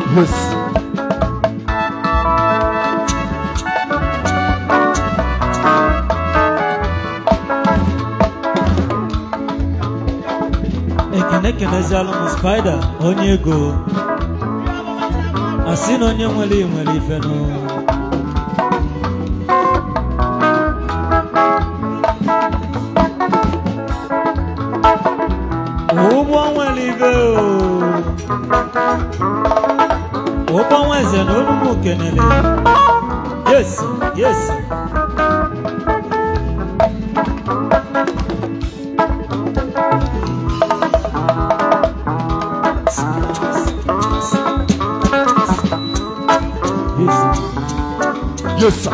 Yes. ekene kenezialụ m spaida onye ego asị na onye nwere nwere ifenụ ụgbọ nwere ibe o ụgbọ nweze na olumu kenele yes yes yes Yes, sir.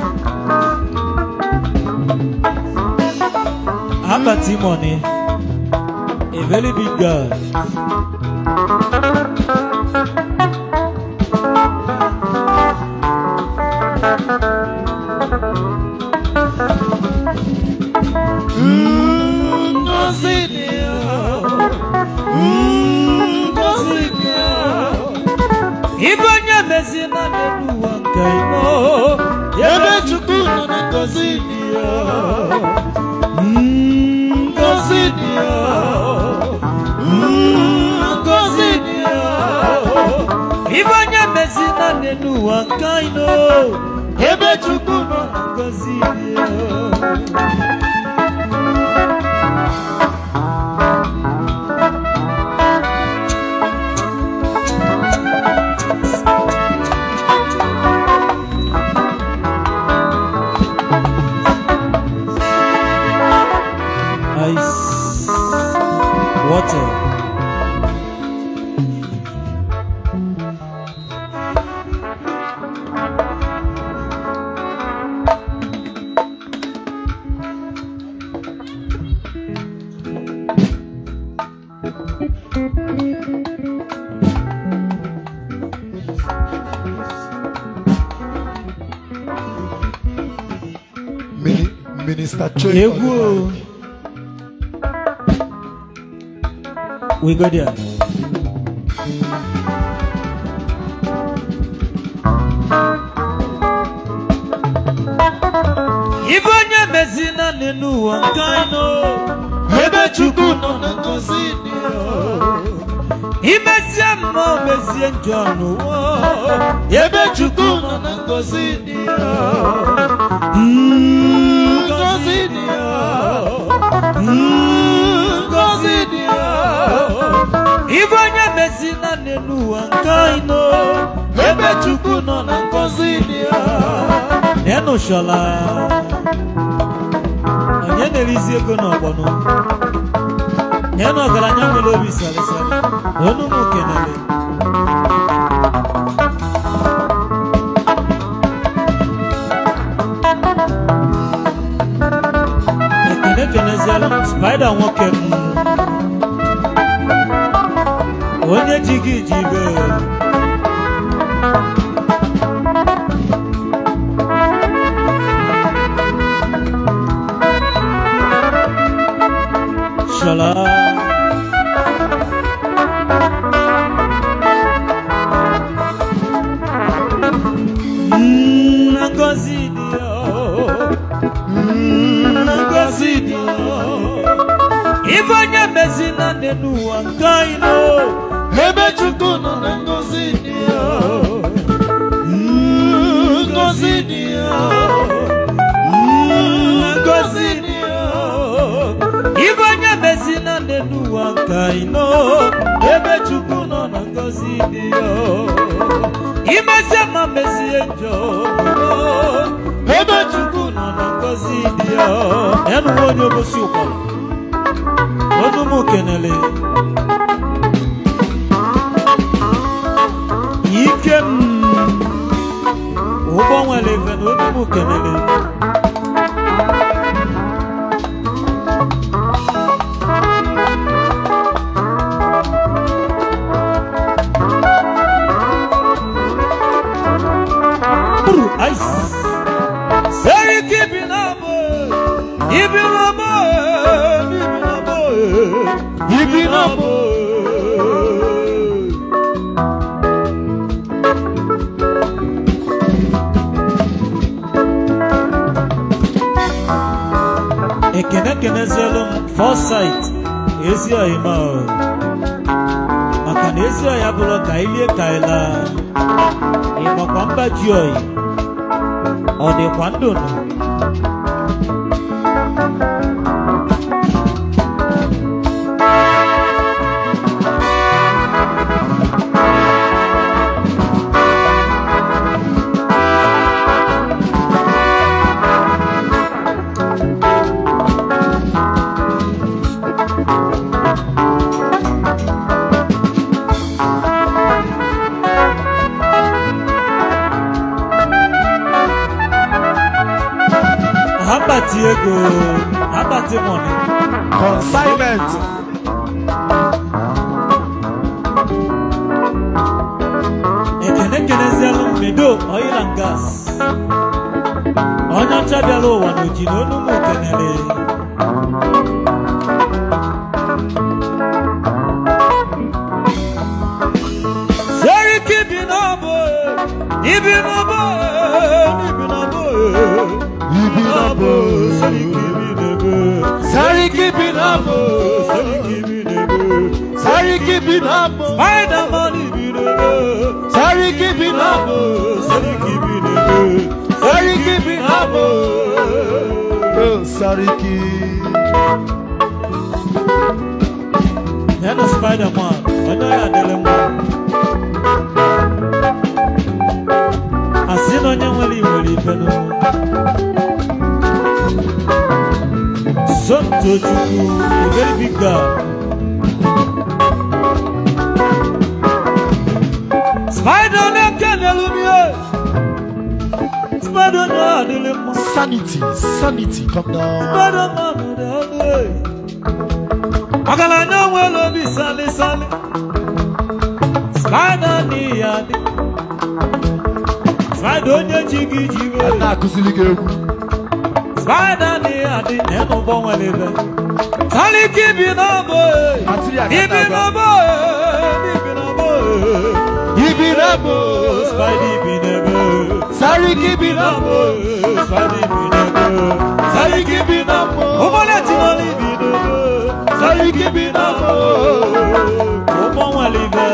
Abba Timoni, a very big girl. Ngozi dị ya, ngozi dị ya. Ibe onye mezi na n'elu ụwa nke imo, ebe Chukwu nọ na ngozi dị ya. Ngozi dị ya, ngozi dị ya. Ibe onye mezi na n'elu ụwa nke ino, ebe Chukwu nọ na ngozi dị ya. Ice water. Mini, Minister Choi. Egwu o. We go there. Ibe onye mezi na n'elu ụwa nke anyị nọ, ebe Chukwu nọ na ngozi dị ya. Imezie mma o mezie njọ n'ụwa, ebe Chukwu nọ na ngozi dị ya. Mm, Ngozi dị ya. Mm, Ngozi dị ya. Ibe onye mezi na n'elu ụwa nke anyị nọ, ebe Chukwu nọ na ngozi dị ya. Enushala. Onye na-erizi ego n'ọgbọnọ. Nye na ọgaranya nwere obi salịsalị. Onu m kenere. ekene kenezialụ m spaida nwoke m onye ji gị ji ibe shala Mm, ngozi dị ya ngozi dị ya ife onye mezi na nne n'ụwa nke anyị nọ ebe chukwu nọ na ngozi dị ya Mm, ngozi dị ya Mm, ngozi dị ya ife onye mezi na nne n'ụwa nke anyị nọ ebe chukwu nọ na ngozi dị ya imezie ma mezie njọ ebe chukwu nọ na ngozi dị ya ya na onye obosi ụkwara onu m kenele ike m ụgbọ nwere efe na onu m kenele Uru, ice. Say keep it up, keep it up, keep it up, keep it up. ekenezielu m foresight ezi ọyịma o maka na ezi ọya bụrụ ka ilie ka ịla ịmakwa mba ji oyi ọ dịkwa ndụ nụ ha kpati ego ha kpati mọni consignment ekene kenezielu mmedo oil and gas onye ọcha bịara ụwa n'oji na onu m kenere seriki bi n'ọbụ ibi n'ọbụ ibi n'ọbụ ibi na bụ seriki bi n'ebe sariki bi na bụ seriki bi n'ebe sariki bi na bụ Spiderman bi n'ebe sariki bi na bụ seriki bi n'ebe sariki bi na bụ Oh, sariki ya na Spiderman onye ya adịrị mma asị na onye nwere iwere ife n'ụmụ Somto Chukwu a very big guy Spider na-ekenelu m ihe Spider na-adịrị mma sanity sanity come down Spider-Man dị ọnụ e. ọgaranya nwere obi sali sali Spider n'ihi adị Spider onye chi gị ji wee na-akụziri gị egwu Spider n'ihi adị n'elu ụgbọ nwere ebe Saliki ibi n'ọbọ e. Material ka ibi na-agba. n'ọbọ e. ibi n'ọbọ e. ibi na bụ Spider ibi n'ebe sariki bi na bụ Spider ibi n'ebe sariki bi na bụ ụgbọala tinọla ibi n'ebe sariki bi na bụ ụgbọ nwere ibe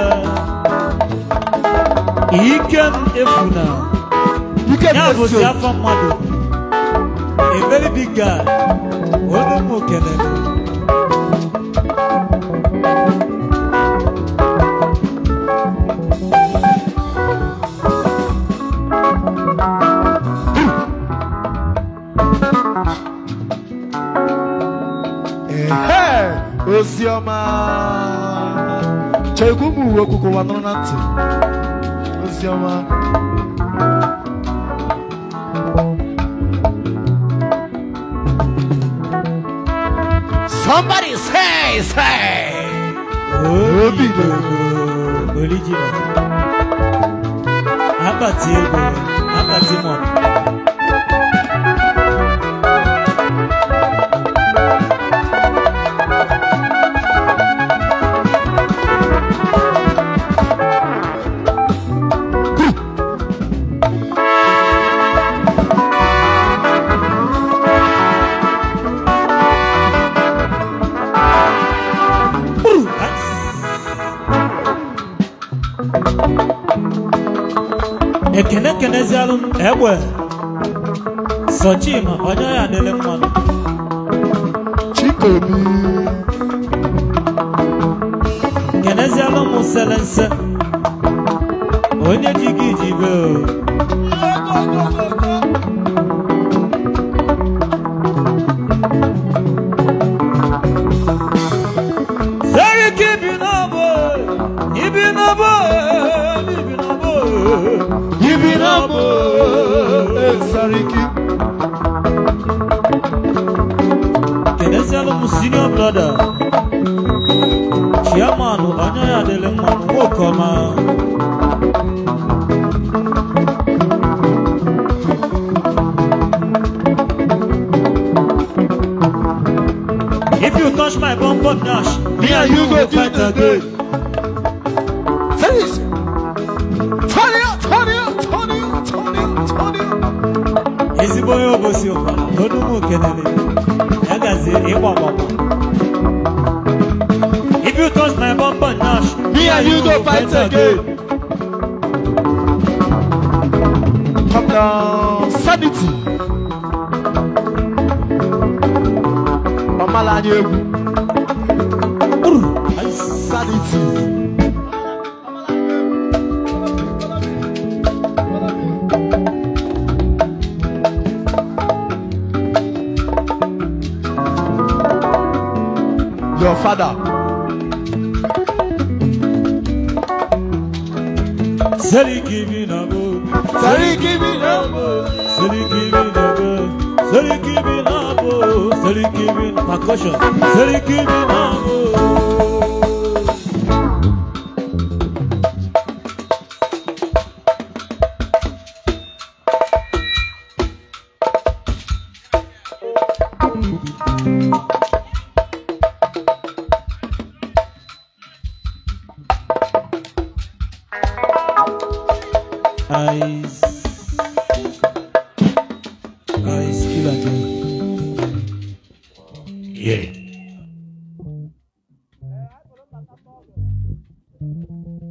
ike m efuna ike ya bụzi na-esi afọ mmadụ a very big guy onye m kelere ehe ozi ọma chegwu m uwe okwu ụwa nụrụ na ntị ozi ọma somebody say say obi original akpati ego akpati mọnụ ekene kenezialụ m egbe sochima onye ya adịrị mmanụ chikobi kenezialụ m selense onye ji gị ji be o seriki ibi n'ọbọ ibi n'ọbọ ibi n'ọbọ ibi na bụ sariki kenezialụ m senior brother chairman onye ya adịrị mmanụ nwoke ọma If you touch my bum bum dash, me and you go fight again. Say this. Turn it up, turn it up, turn it up, turn it up, turn it up. Ezigbo onye obosi ụkpara, onu m kelele, ya gazie. ịgba ọgbagba. If you touch my bumper nash, Me and you go fight again. Come down. Sanity. Ọmala anyị egwu. Sanity. Your father. Seriki bi na bo, Seriki bi na bo, Seriki bi na bo, Seriki bi na bo, Seriki bi na percussion, Seriki bi na bo. Eyes, eyes, killer Joe. Yeah.